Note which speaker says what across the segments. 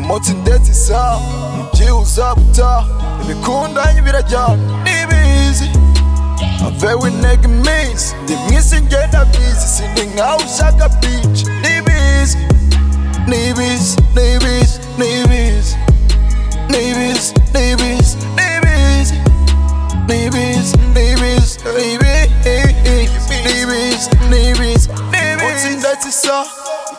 Speaker 1: munsi ndetse isaha byibuza gutaha ibikundanye birajyana n'ibizi avewe intego iminsi ndi mwisi ngenda bizi sindi nkawe ushaka bici n'ibizi n'ibizi n'ibizi n'ibizi n'ibizi n'ibizi n'ibizi n'ibizi n'ibizi n'ibizi n'ibizi n'ibizi n'ibizi ndetse isa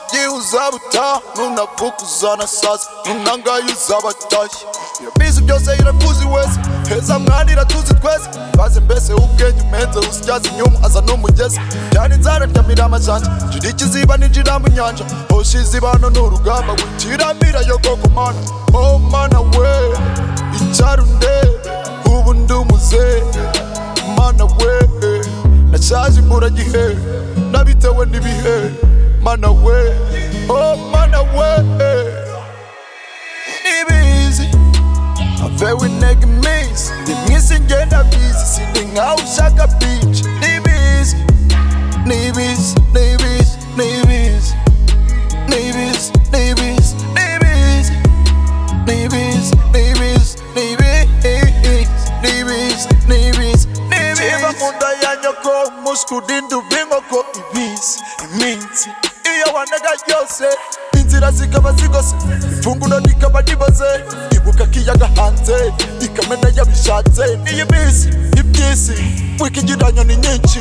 Speaker 1: igihe uzabuta nunavukuza na sasa nunangaye uzabatashye irabizi byose irakuzi wese heza mwana iratuzi twese baze mbese ubwenge umenze usityaza inyuma aza n'umugezi byari inzara ryamira amajanja jira ikiziba nijiramo inyanja hoshize ibano n'urugamba witirambira yo koko mana oh mana we icyarunde ubu ndi umuze mana we nashaje mbura gihe nabitewe n'ibihe mana we oh mana we n'ibizi avewe intego iminsi ndi mwisi ngenda bizi sindi nkawe ushaka bici n'ibizi n'ibizi n'ibizi n'ibizi n'ibizi n'ibizi n'ibizi n'ibizi n'ibizi n'ibizi n'ibizi n'ibizi n'ibizi bakunda ya nyoko umuskuda induba inkoko ibizi iminsi iyo wanega ryose inzira zikaba zigose ifunguro rikaba riboze ibuka kiyaga hanze ikamena yabishatse niyo minsi iby'isi wikigeranya ni nyinshi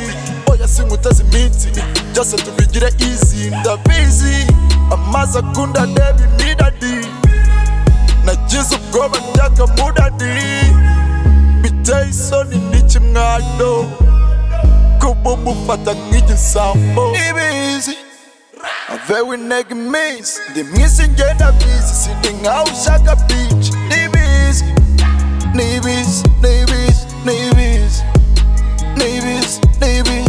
Speaker 1: oya sinkuteze iminsi byose tubigire izi ndabizi amazi akunda ndeba imiradi nagize ubwoba by'akamudadi biteye isoni n'ikimwado kuba umufata nk'igisambo ibizi avewe intego iminsi ndi mwisi ngenda bizi sindi nkawe ushaka bici n'ibizi n'ibizi n'ibizi n'ibizi n'ibizi n'ibizi